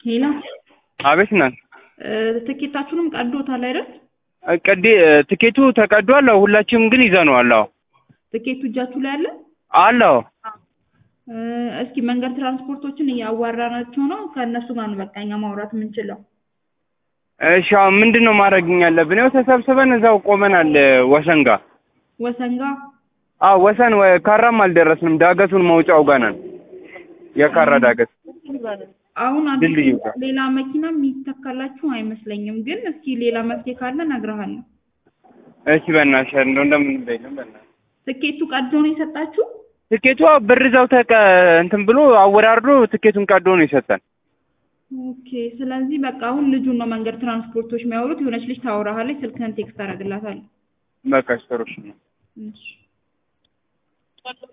ሄሎ አቤት ናት። ትኬታችሁንም ቀዶታል አይደል? ቀዴ ትኬቱ ተቀዷል። አዎ፣ ሁላችንም ግን ይዘነዋል። አዎ ትኬቱ እጃችሁ ላይ አለ? አለው። እ፣ እስኪ መንገድ ትራንስፖርቶችን እያዋራናቸው ነው። ከእነሱ ጋር ነው በቃ እኛ ማውራት የምንችለው። እሺ፣ አሁን ምንድን ነው ማድረግ ያለብን? ያው ተሰብስበን እዛው ቆመናል ወሰን ጋር። ወሰን ጋር አዎ ወሰን ወ- ካራም አልደረስንም። ዳገቱን መውጫው ጋር ነን። የካራ ዳገት አሁን አዲስ ድልድዩ ጋር። ሌላ መኪና የሚተካላችሁ አይመስለኝም፣ ግን እስኪ ሌላ መፍትሄ ካለ እነግርሃለሁ። እሺ፣ በእናትሽ እንደው እንደምን በይልም በእናትሽ ትኬቱ ቀዶ ነው የሰጣችሁ? ትኬቱ አዎ፣ ብር እዛው ተቀ እንትን ብሎ አወራርዶ ትኬቱን ቀዶ ነው የሰጠን። ኦኬ። ስለዚህ በቃ አሁን ልጁን ነው መንገድ ትራንስፖርቶች የሚያወሩት። የሆነች ልጅ ታወራሃለች። ስልክህን ቴክስት አደርግላታለሁ። በቃ ጥሩ እሺ ነው። እሺ